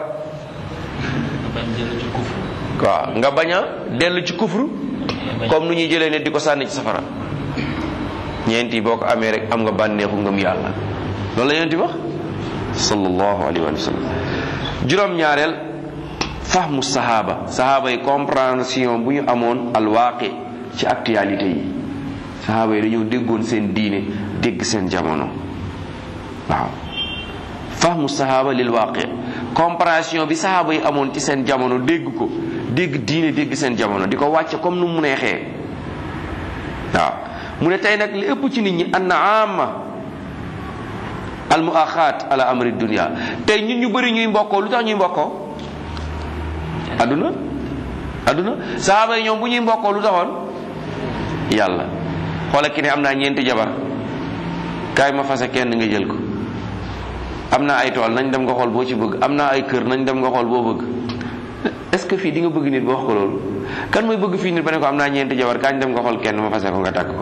waaw nga bañ a dellu ci kufru comme nu ñuy jëlee nit di ko sànni ci safara ñeenti boo ko amee rek am nga bànneexu ngëm yàlla loolu la ñeenti wax sallallahu alayhi wa sallam juróom-ñaareel fahmu sahaba sahaba yi compréhension bu ñu amoon alwaaqi ci actualité yi sahaba yi dañoo déggoon seen diine dégg seen jamono waaw fahmu sahaba lil waaqi compréhension bi sahaba yi amoon ci seen jamono dégg ko dégg diine dégg seen jamono di ko wàcce comme nu mu neexee waaw mu ne tey nag li ëpp ci nit ñi anna amma al muaxaat ala amri dunia tey ñun ñu bëri ñuy mbokkoo lu tax ñuy mbokkoo adduna adduna sahaaba yi ñoom bu ñuy mbokkoo lu taxoon yàlla xoola ki ne am naa ñeenti jabar kaay ma fase kenn nga jël ko am naa ay tool nañ dem nga xool boo ci bëgg am naa ay kër nañ dem nga xool boo bëgg est-ce que fii di nga bëgg nit ba wax ko loolu kan mooy bëgg fii nit ba ne ko am naa ñeenti jabar kaañ dem nga xool kenn ma fase ko nga takk ko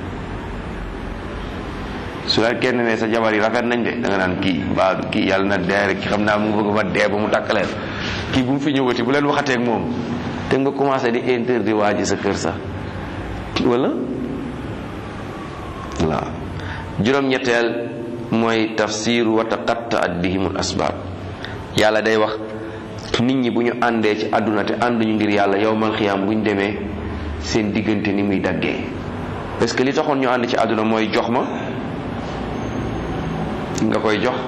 su la kenn ne sa jabar yi rafet nañ de da nga naan kii mbaa kii yàlla na dee rek xam naa mu bëgg ma dee ba mu takk leen kii bu mu fi ñëwati bu leen waxatee ak moom te nga commencé di interdit waa ji sa kër sax wala waaw juróom-ñetteel mooy tafsiru wa taqattaat bihimul asbaab yàlla day wax nit ñi bu ñu àndee ci àdduna te ànduñu ngir yàlla yowmal xiyaam bu ñu demee seen diggante ni muy daggee parce que li taxoon ñu ànd ci àdduna mooy jox ma nga koy jox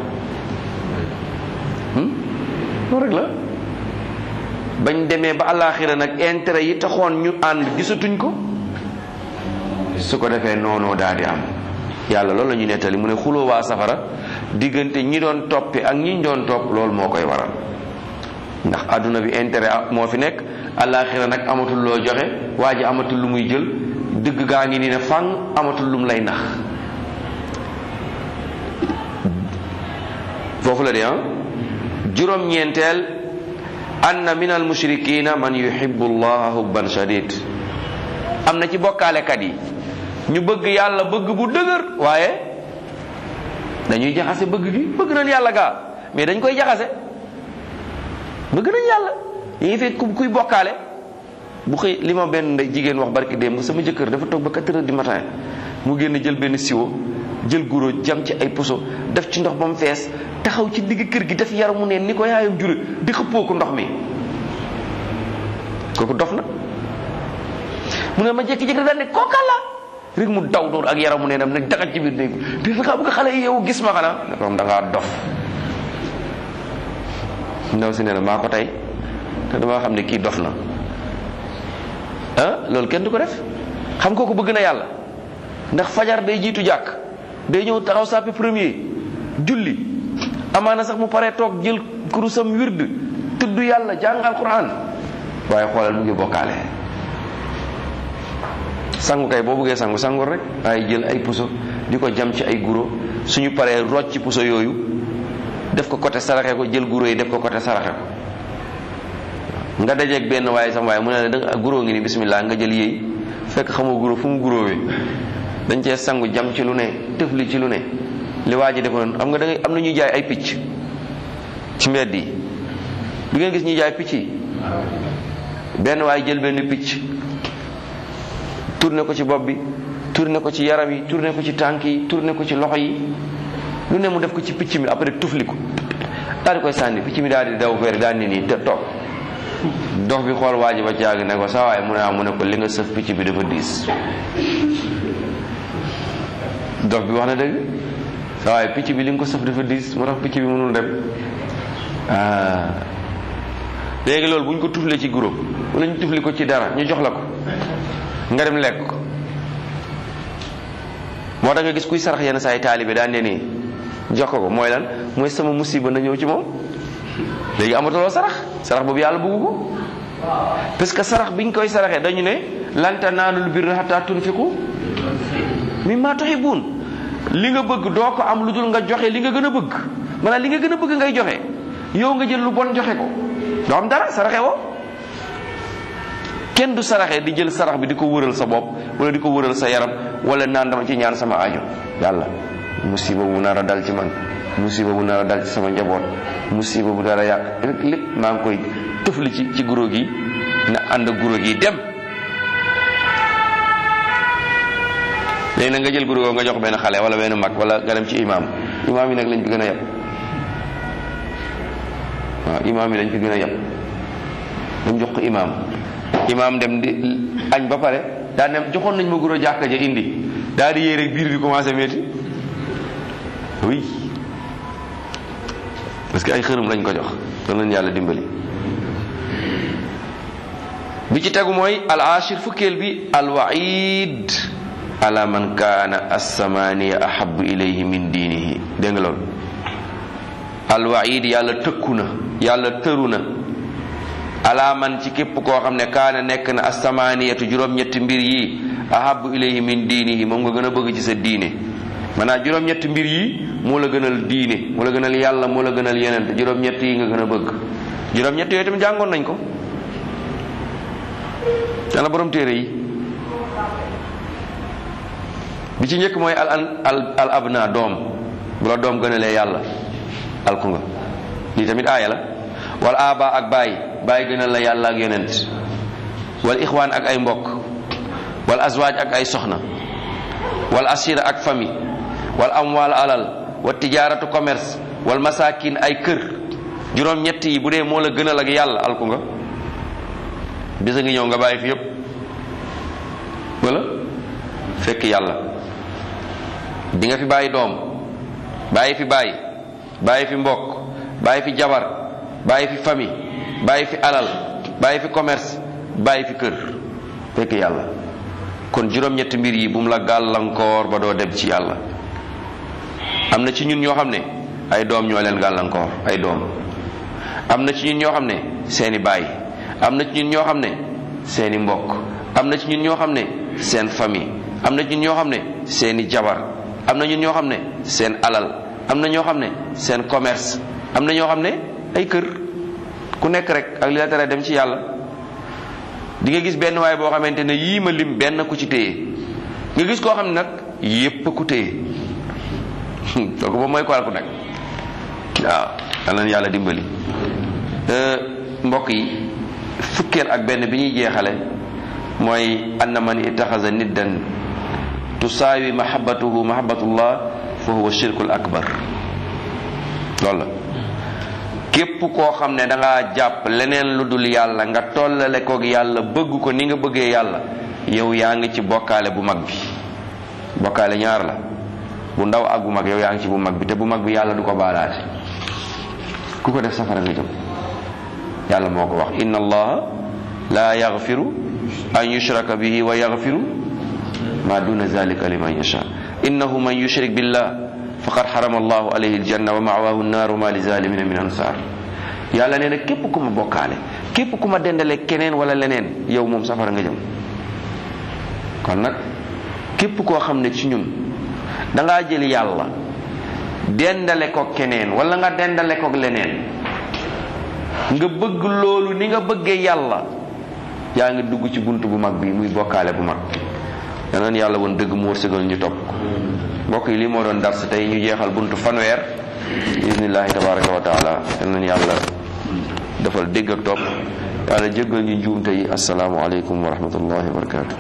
loolu rek la bañ demee ba àllaaxira nag intérêt yi taxoon ñu ànd gisatuñ ko su ko defee noonoo daal di am yàlla loolu la ñu nettali mu ne xuloo waa safara diggante ñi doon toppi ak ñi doon topp loolu moo koy waral ndax àdduna bi intérêt moo fi nekk àllaaxira nag amatul loo joxe waa ji amatul lu muy jël dëgg gaa ngi nii ne fang amatul lum lay nax foofu la de ah juróom-ñeenteel anna min al mushrikina man yuhibbu allaha hubban shadid am na ci bokkaalekat yi ñu bëgg yàlla bëgg bu dëgër waaye dañuy jaxase bëgg gi bëgg nañ yàlla gaa mais dañ koy jaxase bëgg nañ yàlla yi ngi fekk kuy bokkaale bu xëy li ma benn ndey jigéen wax barki démb sama jëkkër dafa toog ba 4 heures du matin mu génn jël benn siwo jël guro jam ci ay poso def ci ndox ba mu fees taxaw ci digg kër gi def yaramu neen ni ko yaayam jure di xëppoo ko ndox mi kooku dof na mu ne ma jékki-jékki daal ne kooka la rek mu daw doon ak yaramu neenam ne dagat ci biir néeg bi da ngaa bëgg xale yi yow gis ma xanaa ne ko da ngaa dof ndaw si ne la maa ko tey te dama xam ne kii dof na ah loolu kenn du ko def xam kooku bëgg na yàlla ndax fajar day jiitu jàkk day ñëw taxaw sàppi premier julli amaana sax mu paree toog jël kurusam wird tudd yàlla jàng alquran waaye xoolal mu ngi bokkaale sangu kay boo bëggee sangu sangul rek waaye jël ay puso di ko jam ci ay guro suñu paree rocc ci puso yooyu def ko côté saraxe ko jël guro yi def ko côté saraxe ko nga dajeeg benn waaye sam waaye mu ne la da guro ngi ni bismillah nga jël yéey fekk xamoo guro fu mu guróowee dañ cee sangu jam ci lu ne tëfli ci lu ne li waa ji defoon xam nga da ngay am na ñuy jaay ay picc ci mbedd yi du ngeen gis ñuy jaay picc yi benn waaye jël benn picc tourné ko ci bopp bi tourné ko ci yaram yi tourné ko ci tànk yi tourné ko ci loxo yi lu ne mu def ko ci picc mi après tufli ko daal di koy sànni picc mi daal di daw feer daal ni nii te toog dox bi xool waa ji ba caag ne ko sa waay mu ne ah mu ne ko li nga sëf picc bi dafa diis dox bi wax na dëgg sa waay picc bi li nga ko sëf dafa diis moo tax picc bi mënul dem ah léegi loolu bu ñu ko tuflee ci guro wala ñu tufli ko ci dara ñu jox la ko nga dem lekk ko moo tax nga gis kuy sarax yenn saa yi taalibe daan ne nii jox ko ko mooy lan mooy sama musiba na ñëw ci moom léegi amatuloo sarax sarax boobu yàlla bëggu ko parce que sarax biñ koy saraxee dañu ne lan tanaalul birra hattaa tunfiqu mimmaa tuhibbuun li nga bëgg doo ko am lu dul nga joxe li nga gën a bëgg maanaam li nga gën a bëgg ngay joxe yow nga jël lu bon joxe ko doo am dara saraxe woo kenn du saraxe di jël sarax bi di ko wëral sa bopp wala di ko wëral sa yaram wala naan dama ci ñaan sama aajo yàlla musiba bu nar a dal ci man musiba bu nar a dal ci sama njaboot musiba bu dara yàq rek lépp maa ngi koy tëfli ci ci guro gi na ànd ak guro gi dem léegi nag nga jël guro googu nga jox benn xale wala benn mag wala nga dem ci imaam imaam yi nag lañ fi gën a yab waaw imaam yi lañ fi gën a yab dañ jox ko imaam imaam dem di añ ba pare daa ne joxoon nañ ma guro jàkka ja indi daa di yee rek biir bi commencé metti oui parce que ay xërëm lañ ko jox te lañ yàlla dimbali bi ci tegu mooy al ashir fukkeel bi al waid ala man kaana assamaniya ahabu ilayhi min diinihi dégg nga loolu al waid yàlla tëkku na yàlla tëru na ala man ci képp koo xam ne kaana nekk na assamaniyatu juróom-ñetti mbir yi ahabu ilayhi min diinihi moom nga gën a bëgg ci sa diine maanaam juróom-ñetti mbir yi moo la gënal diine moo la gënal yàlla moo la gënal yeneen juróom-ñett yi nga gën a bëgg juróom-ñett yooyu tamit jàngoon nañ ko dana borom téere yi bi ci njëkk mooy al al al abna doom bu la doom gënalee yàlla alku nga lii tamit aaya la wal aba ak baay baay gënal la yàlla ak yonent wal ixwaan ak ay mbokk wal azwaaj ak ay soxna wal asira ak famille wal amwaal alal wa tijaaratu commerce wal masakin ay kër juróom ñett yi bu dee moo la gënal ak yàlla alku nga bisa ngi ñëw nga bàyyi fi yépp wala fekk yàlla di nga fi bàyyi doom bàyyi fi bàyyi bàyyi fi mbokk bàyyi fi jabar bàyyi fi famille bàyyi fi alal bàyyi fi commerce bàyyi fi kër fekk yàlla kon juróom-ñetti mbir yi bu mu la gàllankoor ba doo dem ci yàlla am na ci ñun ñoo xam ne ay doom ñoo leen gàllankoor ay doom am na ci ñun ñoo xam ne seeni baay am na ci ñun ñoo xam ne seeni mbokk am na ci ñun ñoo xam ne seen famille am na ci ñun ñoo xam ne seeni jabar am na ñun ñoo xam ne seen alal am na ñoo xam ne seen commerce am na ñoo xam ne ay kër ku nekk rek ak li la tere dem ci yàlla di nga gis benn waay boo xamante ne yii ma lim benn ku ci téye nga gis koo xam ne nag yépp ku téye kooku boobu mooy ko ku nekk waaw yal na yàlla dimbali mbokk yi fukkeel ak benn bi ñuy jeexale mooy anna man ittaxasa niddan tusaawi mahabbatuhu mahabbatullah fa huwa shirkul akbar loolu la képp koo xam ne dangaa jàpp leneen lu dul yàlla nga tollale koog yàlla bëgg ko ni nga bëggee yàlla yow yaa ngi ci bokkaale bu mag bi bokkaale ñaar la bu ndaw ak bu mag yow yaa ngi ci bu mag bi te bu mag bi yàlla du ko baalaate ku ko def safara nga jëm yàlla moo ko wax inna allaha la yaghfiru an yushraka bihi wa yaghfiru ma duna zalika liman yasha innahu man yushrik billah faqad harama allahu alayhi aljanna wa ma'wahu an-nar wa ma li zalimina min ansar yàlla nee na képp ku ma bokkaale képp ku ma dendale keneen wala leneen yow moom safara nga jëm kon nag képp koo xam ne ci ñun dangaa jël yàlla dendale ko keneen wala nga dendale ko leneen nga bëgg loolu ni nga bëggee yàlla yaa ngi dugg ci bunt bu mag bi muy bokkaale bu mag danaan yàlla woon dëgg mu wërsëgal ñu topp ko mbokk yi lii moo doon dars tey ñu jeexal buntu fanweer bismillahi tabaraka wa taala danaan yàlla defal dégg ak topp yàlla jéggal ñu njuumte yi asalaamu aleykum wa rahmatullahi wa barakatu